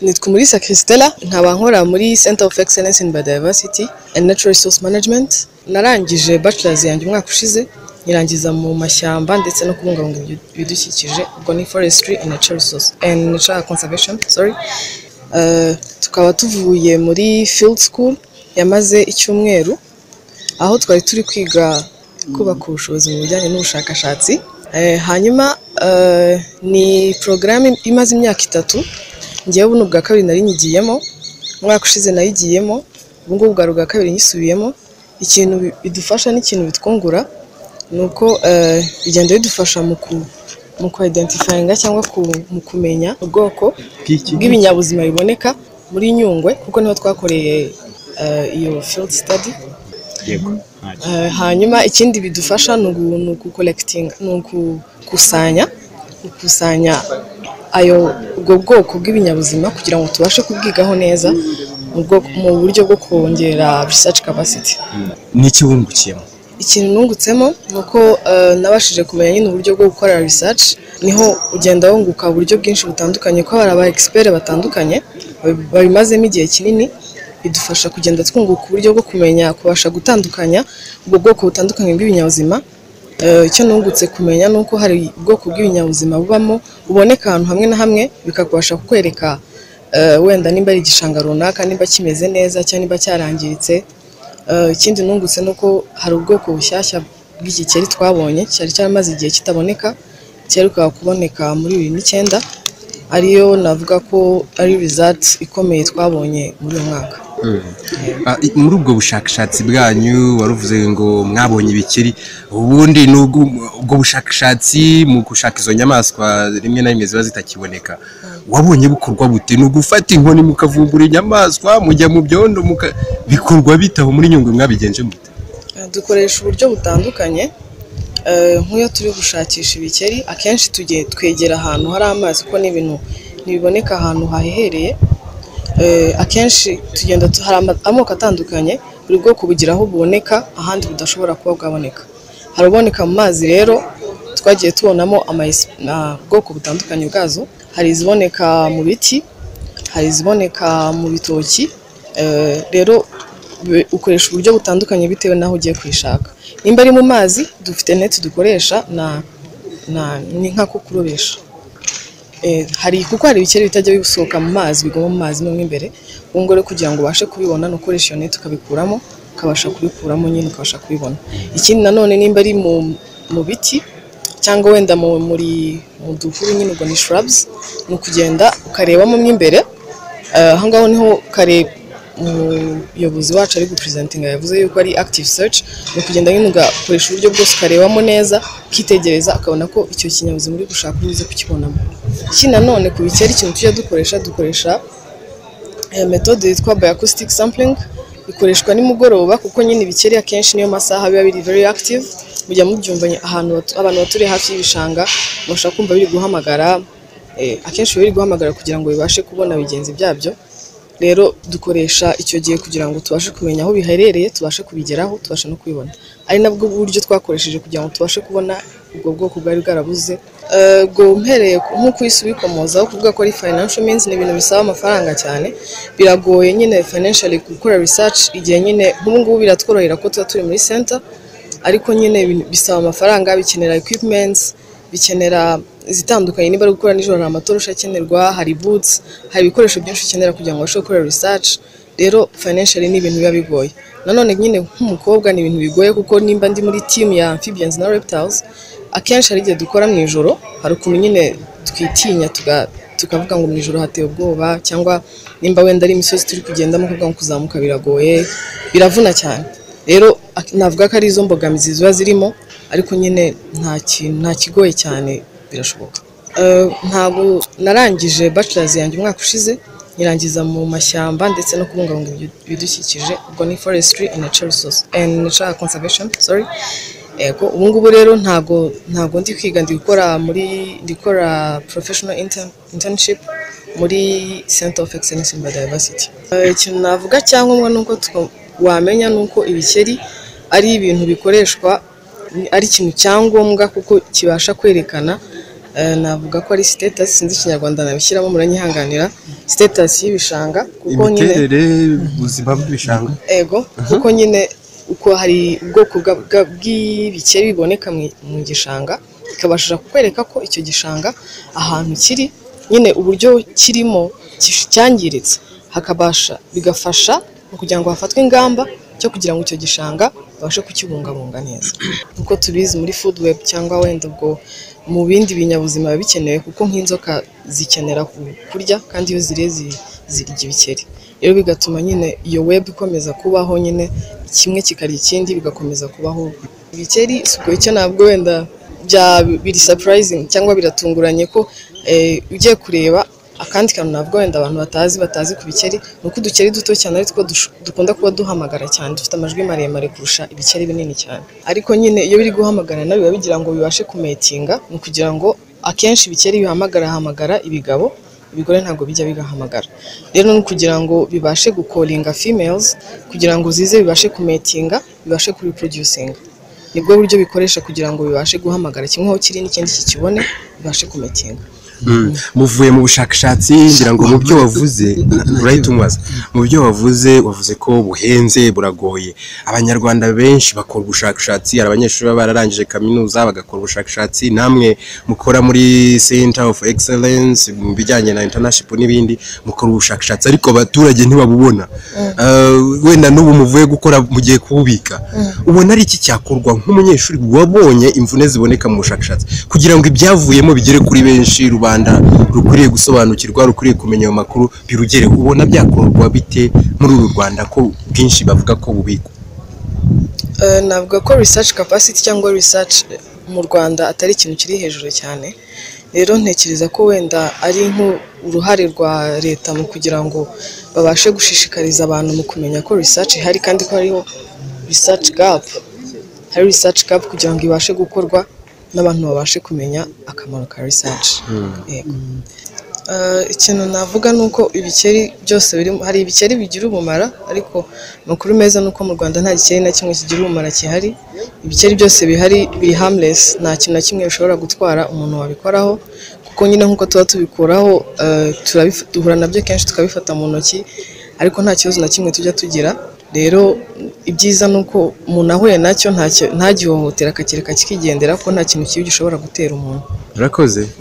Nitwa Umulisa Christella nkaba nkora muri Center of Excellence in Biodiversity and Natural Resource Management narangije bachelors yanjye umwaka ushize nyirangiza mu mashyamba ndetse no kubungabunga ibid- ibidukikije ubwo ni forestry and natural resource and natural conservation sorry Uh, tukaba tuvuye muri field school yamaze icyumweru aho twari turi kwiga kubaka ubushobozi mu bijyanye n'ubushakashatsi Eh, hanyuma eh, ni porogaramu imaze imyaka itatu ngewe buno bwa kabiri nari nyigiyemo umwaka ushize nayigiyemo ubu ngubu bwa bwa kabiri nyisubiyemo ikintu bi- bidufasha n'ikintu bitwungura ni uko eh, bigenda bidufasha mu ku mu kwaidentifyinga cyangwa ku- mu kumenya ubwoko bw'iki bw'ibinyabuzima biboneka muri Nyungwe kuko niho twakoreye eh, iyo field study yego ntacyo. Eh, hanyuma ikindi bidufasha ni ugu- ni ugukolekitinga ni ugukusanya gukusanya ayo ubwo bwoko bw'ibinyabuzima kugira ngo tubashe kubwigaho neza mu bwoko- mu buryo bwo kongera research capacity ni iki wungukiyemo ikintu nungutsemo ni uko eh, nabashije kumenya nyine uburyo bwo gukora research niho ugenda wunguka uburyo bwinshi butandukanye ko hari aba expert batandukanye babi- babimazemo igihe kinini bidufasha kugenda twunguka uburyo bwo kumenya kubasha gutandukanya ubwo bwoko butandukanye bw'ibinyabuzima Eh, icyo nungutse kumenya ni uko hari ubwoko bw'ibinyabuzima bubamo buboneka ahantu hamwe na hamwe bikakubasha kukwereka eh, wenda nimba ari igishanga runaka nimba kimeze neza cyangwa nimba cyarangiritse Eh, ikindi nungutse ni uko hari ubwoko bushyashya bw'igikeri twabonye cyari cyaramaze igihe kitaboneka cyerukaga kuboneka muri bibiri n'icyenda ariyo navuga ko ari result ikomeye twabonye muri uyu mwaka Ah, i- muri ubwo bushakashatsi bwanyu waruvuze ngo mwabonye ibikeri ubundi ni ubwo ubwo bushakashatsi mu gushaka izo nyamaswa rimwe na rimwe ziba zitakiboneka wabonye bukorwa bute ni ugufata inkoni mukavumbura inyamaswa mujya mu byondo muka- bikorwa bitaho muri nyungwe mwabigenje mute Eh, dukoresha uburyo butandukanye Eh, nk'iyo turi gushakisha ibikeri akenshi tuge- twegera ahantu hari amazi kuko ni ibintu ntibiboneka ahantu hahehereye Eh, akenshi tugenda tu- hari ama- amoko atandukanye buri bwoko bugira aho buboneka ahandi budashobora kuba bwaboneka hari uboneka mu mazi rero twagiye tubonamo ama- na- ubwoko butandukanye bwazo hari iziboneka mu biti hari iziboneka mu bitoki Eh, rero be- ukoresha uburyo butandukanye bitewe n'aho ugiye kuyishaka nimba ari mu mazi dufite neti dukoresha na na ni nka ko kurobesha Eh, hari kuko hari ibikeri bitajya bisohoka mu mazi biguma mu mazi mo imbere ubwo rero kugira ngo ubashe kubibona ni ukoresha iyo neti ukabikuramo ukabasha kubikuramo nyine ukabasha kubibona ikindi nanone nimba ari mu, mu biti cyangwa wenda mu, muri mu duhuru nyine ubwo ni shrubs ni ukugenda ukarebamo mo imbere Eh, aho ngaho niho kare umuyobozi wacu ari gupresentinga yavuze yuko ari active search ni ukugenda nyine ugakoresha uburyo bwose ukarebamo neza ukitegereza ukabona ko icyo kinyabuzima uri gushaka unyuze kukibonamo ikindi nanone ku bikeri ikintu tujya dukoresha dukoresha eh, metode yitwa bioacoustic sampling ikoreshwa nimugoroba kuko nyine ibikeri akenshi niyo masaha biba biri very active mujya mubyumva nye- ahantu batu- abantu baturiye hafi y'ibishanga mubasha kumva biri guhamagara eh, akenshi biba biri guhamagara kugira ngo bibashe kubona bigenzi byabyo rero dukoresha icyo gihe kugira ngo tubashe kumenya aho biherereye tubashe kubigeraho tubashe no kubibona ari nabwo buryo twakoresheje kugira ngo tubashe kubona ubwo bwoko bwari bwarabuze Eh, ubwo mpereye ku- nko ku isi ubikomozaho kuvuga ko ari financial means ni ibintu bisaba amafaranga cyane biragoye nyine financially gukora research igihe nyine nk'ubu ngubu biratworohera ko tuba turi muri center ariko nyine ibintu bisaba amafaranga bikenera equipments bikenera izitandukanye niba ari gukora nijoro hari amatoroshi akenerwa hari boots hari ibikoresho byinshi ukenera kugira ngo ubashe gukora research rero financially ni ibintu biba bigoye nanone nyine nk'umukobwa ni ibintu bigoye kuko nimba ndi muri team ya amphibians na reptiles akenshi hari igihe dukora mu ijoro hari ukuntu nyine twitinya tuga- tukavuga ngo mu ijoro hateye ubwoba cyangwa nimba wenda ari imisozi turi kugendamo kuvuga ngo kuzamuka biragoye biravuna cyane rero ak- navuga ko ari izo mbogamizi ziba zirimo ariko nyine nta kintu nta kigoye cyane birashoboka Eh, ntabwo narangije bachelors yanjye umwaka ushize nyirangiza mu mashyamba ndetse no kubungabunga ibid- ibidukikije ubwo ni forestry and natural resource and natural conservation sorry Ego, ubu ngubu rero ntago ntago ndi kwiga ndi gukora muri ndi gukora professional intern- internship muri Center of Excellence in Biodiversity. Eh, Ikintu navuga cyangombwa ni uko two- wamenya ni uko ibikeri ari ibintu bikoreshwa ni- ari ikintu cyangombwa kuko kibasha kwerekana eh, navuga ko ari status sinzi ikinyarwanda nabishyiramo muranyihanganira status y'ibishanga kuko nyine imiterere ubuzima bw'ibishanga ego kuko nyine uko hari ubwoko bwa- bwa- bw'ibikeri biboneka mu- mu gishanga bikabasha kukwereka ko icyo gishanga ahantu kiri nyine uburyo kirimo kish- cyangiritse hakabasha bigafasha mu kugira ngo hafatwe ingamba cyo kugira ngo icyo gishanga babashe kukibungabunga neza nk'uko tubizi muri food web cyangwa wenda ubwo mu bindi binyabuzima biba bikenewe kuko nk'inzoka zikenera ku- kurya kandi iyo ziriye zi- zirya ibikeri rero bigatuma nyine iyo web ikomeza kubaho nyine kimwe kikarya ikindi bigakomeza kubaho ibikeri si ubwo icyo ntabwo wenda bya biri surprising cyangwa biratunguranye ko eh, ugiye kureba akandi kantu ntabwo wenda abantu batazi batazi ku bikeri ni uko udukeri duto cyane ari two dush- dukunda kuba duhamagara cyane dufite amajwi maremare kurusha ibikeri binini cyane ariko nyine iyo biri guhamagara nabyo biba bigira ngo bibashe kumetinga ni ukugira ngo akenshi ibikeri bihamagara hamagara ibigabo ibigore ntabwo bijya bigahamagara rero ni ukugira ngo bibashe gukolinga females kugira ngo zize bibashe kumetinga bibashe kuriproducinga nibwo buryo bikoresha kugira ngo bibashe guhamagara kimwe aho kiri n'ikindi kikibone bibashe kumetinga Mm. muvuye mu bushakashatsi ngira ngo mu byo wavuze urahita umubaza mu byo wavuze wavuze ko buhenze buragoye abanyarwanda benshi bakora ubushakashatsi hari abanyeshuri baba bararangije kaminuza bagakora ubushakashatsi namwe mukora muri center of excellence mu bijyanye na internship n'ibindi mukora ubushakashatsi ariko abaturage ntibabubona Eh, wenda n'ubu muvuye gukora mugiye kububika ubona ari iki cyakorwa nk'umunyeshuri wabonye imvune ziboneka mu bushakashatsi kugira ngo ibyavuyemo bigere kuri benshi rubanda rukwiriye gusobanukirwa rukwiriye kumenya ayo makuru birugere ubona byakorwa bite muri uru rwanda ko bwinshi bavuga ko bubikwa Eh, navuga ko research capacity cyangwa research mu Rwanda atari ikintu kiri hejuru cyane rero ntekereza ko wenda ari nk'uruhare rwa leta mu kugira ngo babashe gushishikariza abantu mu kumenya ko research ihari kandi ko hariho research gap hari research gap kugira ngo ibashe gukorwa n'abantu babashe kumenya akamaro ka research yego Eh, ikintu navuga ni uko ibikeri byose biri hari ibikeri bigira ubumara ariko amakuru meza ni uko mu rwanda nta gikeri na kimwe kigira ubumara gihari ibikeri byose bihari biri harmless nta kintu na kimwe bishobora gutwara umuntu wabikoraho kuko nyine nk'uko tuba tubikuraho eh, turabif- duhura nabyo kenshi tukabifata mu ntoki ariko nta kibazo na kimwe tujya tugira rero ibyiza ni uko umuntu ahuye nacyo ntacyo- ntagihohotera akakireka kikigendera kuko nta kintu kibi gishobora gutera umuntu urakoze